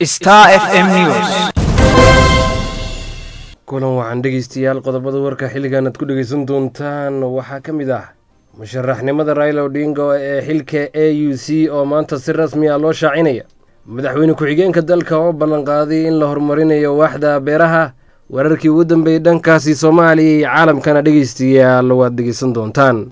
Star FM News. kulan waxaan dhegeystayaal qodobada warka xilligan aad ku dhegeysan doontaan waxaa ka mid ah musharaxnimada raila odinga ee xilka a u c oo maanta si rasmi ah loo shaacinaya madaxweyne ku-xigeenka dalka oo ballanqaaday in la horumarinayo waaxda beeraha wararkii ugu dambeeyey dhankaasi soomaaliya iyo caalamkana dhegeystayaal waad dhegeysan doontaan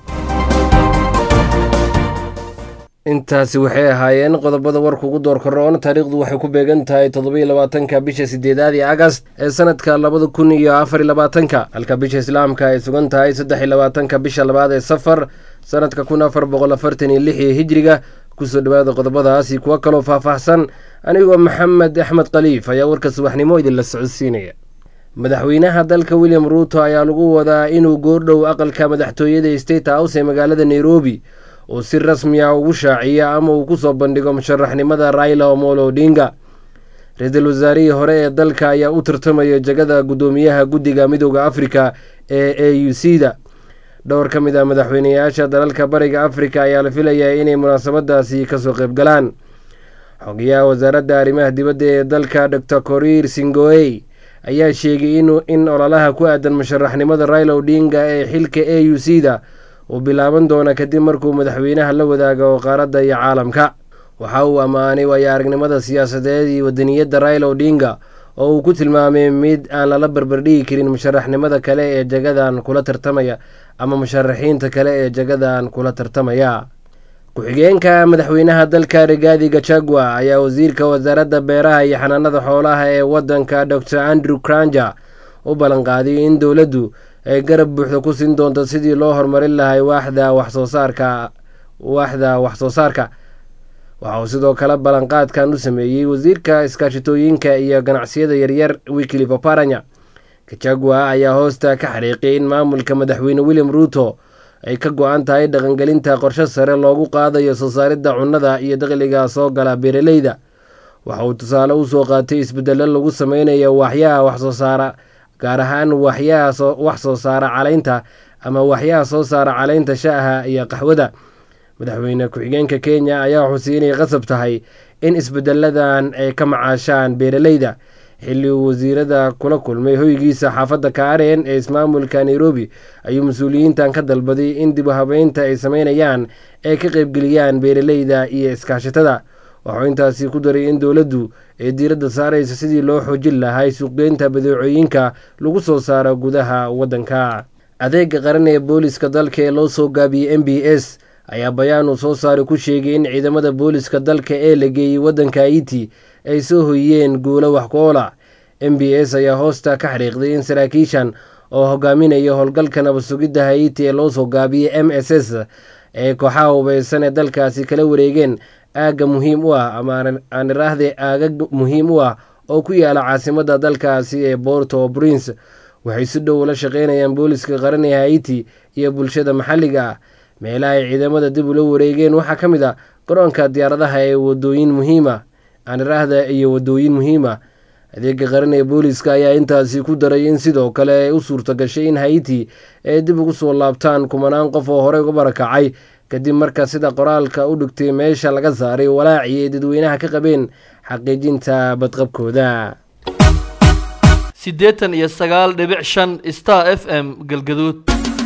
intaasi waxay ahaayeen qodobada warka ugu door koroon taariikhdu waxay ku beegan tahay toddobiyo labaatanka bisha sideedaad iyo agast ee sanadka labada kun iyo afar iyo labaatanka halka bisha islaamka ay sugan tahay saddex iyo labaatanka bisha labaad ee safar sanadka kun afar boqol afartan iyo lix iyo hijriga kusoo dhawaada qodobadaasi kuwo kaloo faahfaahsan anigoo maxamed axmed khaliif ayaa warka subaxnimo idinla socodsiinaya madaxweynaha dalka william ruuto ayaa lagu wadaa inuu goordhow aqalka madaxtooyada state house ee magaalada nairobi uu si rasmi ah ugu shaaciyo ama uu kusoo bandhigo musharaxnimada raila omolo odinga ra-iisul wasaarihii hore ee dalka ayaa u tartamaya jagada guddoomiyaha guddiga midooda afrika ee a u c da dhowr ka mid ah madaxweyneyaasha dalalka bariga afrika ayaa la filayaa inay munaasabadaasi kasoo qeybgalaan xogayaha wasaaradda arrimaha dibadda ee dalka dor korir singoey ayaa sheegay in ololaha ku aadan musharaxnimada raila odinga ee xilka a u c da uu bilaaban doona kadib markuu madaxweynaha la wadaago qaaradda iyo caalamka waxa uu ammaanay waayo aragnimada siyaasadeed iyo wadaniyadda raila odinga oo uu ku tilmaamay mid aan lala barbardhigi karin musharaxnimada kale ee jagadan kula tartamaya ama musharaxiinta kale ee jagadan kula tartamaya ku-xigeenka madaxweynaha dalka rigaadi gachagua ayaa wasiirka wasaaradda beeraha iyo xanaanada xoolaha ee wadanka dor andrew cranja u ballanqaaday in dowladdu ay garab buuxda ku siin doonto sidii loo horumarin lahay waaxda waxsoosaarka waaxda wax-soo saarka waxa uu sidoo kale ballanqaadkan u sameeyey wasiirka iskaashitooyinka iyo ganacsiyada yaryar wikili paparanya kajagua ayaa hoosta ka xariiqiyay in maamulka madaxweyne william ruuto ay ka go-an tahay dhaqangelinta qorshe sare loogu qaadayo soo saaridda cunnada iyo dakhliga soo gala beeraleyda waxa uu tusaale usoo qaatay isbedelo lagu sameynayo waaxyaha waxsoo saara gaar ahaan waxyaha wax soo saara caleynta ama waxyaha soo saara caleynta shaaha iyo qaxwada madaxweyne ku-xigeenka kenya ayaa xusay inay qasab tahay in isbedeladan ay ka macaashaan beeraleyda xilli uu wasiirada kula kulmay hoygiisa xaafadda kaaren ee ismaamulka nairobi ayuu mas-uuliyiintan ka dalbaday in dib u habeynta ay sameynayaan ay ka qeybgeliyaan beeraleyda iyo iskaashatada waxuu intaasi ku daray in dowladdu ay diiradda saaraysa sidii loo xoojin lahay suuqgeynta badeecooyinka lagu soo saaro gudaha waddanka adeega qaran ee booliska dalka ee loo soo gaabiyey m b s ayaa bayaan uu soo saaray ku sheegay in ciidamada booliska dalka ee la geeyey waddanka haiti ay soo hoyiyeen guulo wax ku oola m b s ayaa hoosta ka xariiqday in saraakiishan oo hogaaminaya howlgalka nabadsugidda haiti ee loo soo gaabiyey m s s ee kooxaha hubeysan ee dalkaasi kala wareegeen aagga muhiim u ah ama aan iraahde aagag muhiim u ah oo ku yaala caasimadda dalkaasi ee borto prince waxay si dhow ula shaqeynayaan booliska qaran ee haiti iyo bulshada maxalliga ah meelaha ay ciidamada dib ula wareegeen waxaa ka mid a garoonka diyaaradaha ee wadooyin muhiima aan iraahda iyo wadooyin muhiima adeega qaran ee booliska ayaa intaasi ku daray in sidoo kale ay u suurta gashay in haiti ay dib ugu soo laabtaan kumanaan qof oo horey uga barakacay kadib marka sida qoraalka u dhigtay meesha laga saaray walaacii ay dadweynaha ka qabeen xaqiijinta badqabkooda siddeetan iyo sagaal dhibic shan star f m galgaduud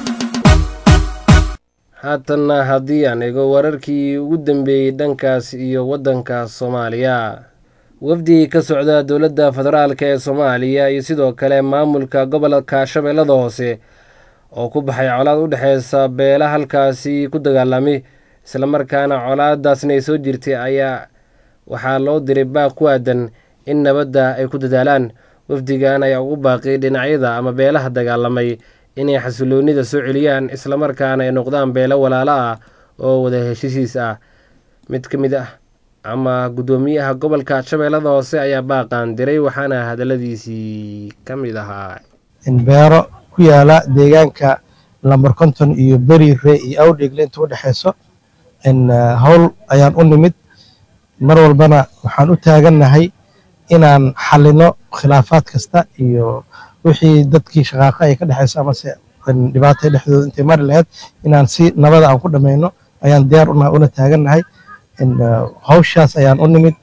haatanna haddii aan ego wararkii ugu dambeeyey dhankaas iyo waddanka soomaaliya wafdi ka socda dowladda federaalk ee soomaaliya iyo sidoo kale maamulka gobolka shabeellada hoose oo ku baxay colaad u dhexeysa beela halkaasi ku dagaalamay islamarkaana colaadaasna ay soo jirtay ayaa waxaa loo diray baaq ku aadan in nabadda ay ku dadaalaan wafdigan ayaa ugu baaqay dhinacyada ama beelaha dagaalamay inay xasiloonida soo celiyaan islamarkaana ay noqdaan beelo walaalo ah oo wada heshiisiis ah mid ka mid ah ama guddoomiyaha gobolka shabeellada hoose ayaa baaqan diray waxaana hadaladiisii ka mid ahaa beero ku yaala deegaanka lambar konton iyo beriire iyo awdheegle inta u dhexeyso howl ayaan u nimid mar walbana waxaan u taagannahay inaan xalino khilaafaad kasta iyo wixii dadkii shaqaaqa ay ka dhexeyso amase dhibaata dhexdooda intay mari lahayd inaan si nabada aan ku dhammayno ayaan diyaar una taagannahay hawshaas ayaan u nimid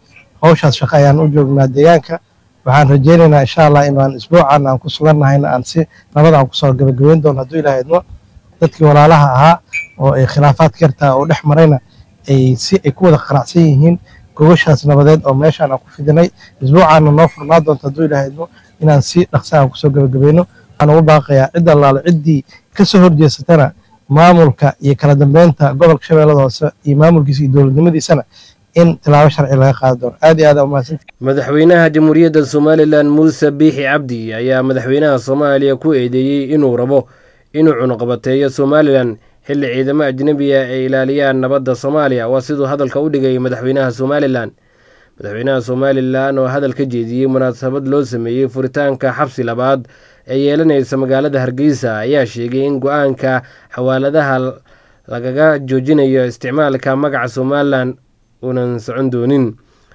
hawshaas shaqo ayaan u joognaa deegaanka waxaan rajaynaynaa insha allah inaan isbuucan aan ku sugannahayna aan si nabad aan kusoo gabagabeyn doono hadduu ilaah idmo dadkii walaalaha ahaa oo ay khilaafaadka yartaa oo dhex marayna ay si ay ku wada qanacsan yihiin gogoshaas nabadeed oo meeshaan aan ku fidinay isbuucaana noo furnaa doonto hadduu ilaah idmo inaan si dhaqsa aan kusoo gabagabayno waxaan ugu baaqayaa cid allaale ciddii ka soo horjeesatana maamulka iyo kala dambeynta gobolka shabeellada hoose iyo maamulkiisa iyo dowladnimadiisana in tilaabo sharci laga qaadi doono aad iyo aad aa umahadsanti madaxweynaha jamhuuriyadda somalilan muuse biixi cabdi ayaa madaxweynaha soomaaliya ku eedeeyey inuu rabo inuu cunuqabateeyo somalilan xilli ciidamo ajnebiya ay ilaaliyaan nabadda soomaaliya waa siduu hadalka u dhigay madaxweynaha somalilan madaxweynaha somalilan oo hadal ka jeediyey munaasabad loo sameeyey furitaanka xabsi labaad ee yeelanaysa magaalada hargeysa ayaa sheegay in go-aanka xawaaladaha lagaga joojinayo isticmaalka magaca somalilan uunan socon doonin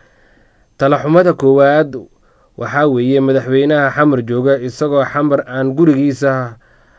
talaxumada koowaad waxaa weeye madaxweynaha xamar jooga isagoo xamar aan gurigiisa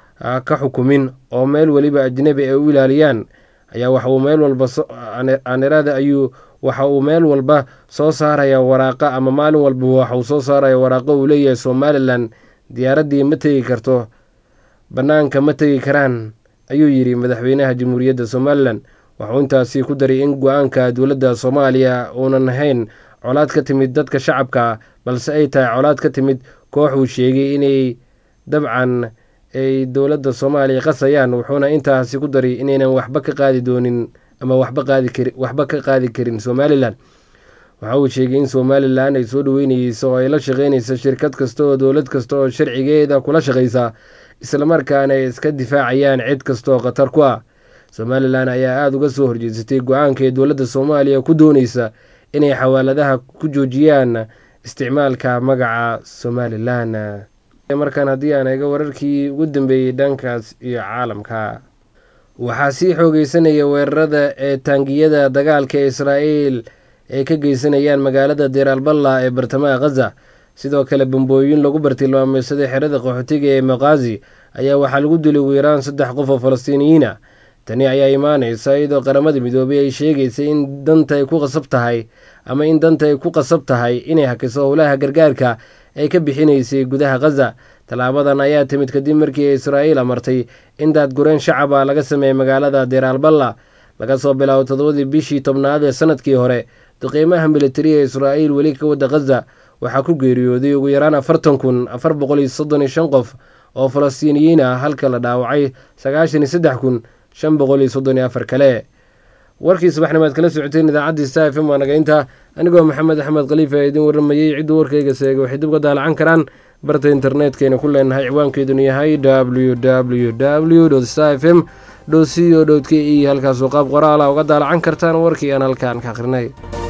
ka xukumin oo meel weliba ajnebi ay u ilaaliyaan ayaa waxauu meel walba anirada ayuu waxa uu meel walba soo saaraya waraaqa ama maalin walba waxauu soo saaraya waraaqo uu leeyahay somalilan diyaaraddii ma tegi karto bannaanka ma tegi karaan ayuu yidhi madaxweynaha jamhuuriyadda somalilan waxuu intaasi ku daray in go-aanka dowladda soomaaliya uunan ahayn colaad ka timid dadka shacabka balse ay tahay colaad ka timid koox uu sheegay inay dabcan ay dowladda soomaaliya qasayaan wuxuuna intaasi ku daray inaynan waxba ka qaadi doonin ama waxba qaadi kari waxba ka qaadi karin somalilan waxa uu sheegay in somalilan ay soo dhaweynayeyso oo ay la shaqeynayso shirkad kasta oo dowlad kasta oo sharcigeeda kula shaqaysa islamarkaana ay iska difaacayaan cid kasta oo khatar ku ah somalilan ayaa aada uga soo horjeesatay go-aanka ee dowladda soomaaliya ku dooneysa inay xawaaladaha ku joojiyaan isticmaalka magaca somalilan markaan haddii aan eego wararkii ugu dambeeyey dhankaas iyo caalamka waxaa sii xoogeysanaya weerarada ee taangiyada dagaalka ee israa'iil ay ka geysanayaan magaalada deeraalballa ee bartamaha khaza sidoo kale bambooyin lagu bartilmaameysaday xerada qaxootiga ee maqaazi ayaa waxaa lagu dilay ugu yaraan saddex qof oo falastiiniyiina tani ayaa imaaneysa iyadoo qaramada midoobay ay sheegaysay in danta ay ku qasab tahay ama in danta ay ku qasab tahay inay hakiso howlaha gargaarka ay ka bixinaysay gudaha khaza tallaabadan ayaa timid kadib markii israa'iil amartay in daadgureen shacaba laga sameeyey magaalada deeraalballa laga soo bilaabo toddobadii bishii tobnaad ee sanadkii hore duqiimaha militariga israa'iil weli ka wadda khaza waxaa ku geeriyooday ugu yaraan afartan kun afar boqol iyo soddon iyo shan qof oo falastiiniyiin ah halka la dhaawacay sagaashan iyo saddex kun shan boqol iyo soddon iyo afar kale warkii subaxnimaad kala socoteen idaacaddii sta f m waa nagaynta anigoo maxamed axmed khaliif ee idin warramayey cidduu warkayga seegay waxay dib uga daalacan karaan barta internetkayna ku leenahay ciwaankeeduna yahay w w w sta f m co k e halkaasoo qaab qoraala uga daalacan kartaan warkii aan halkaan ka akhrinay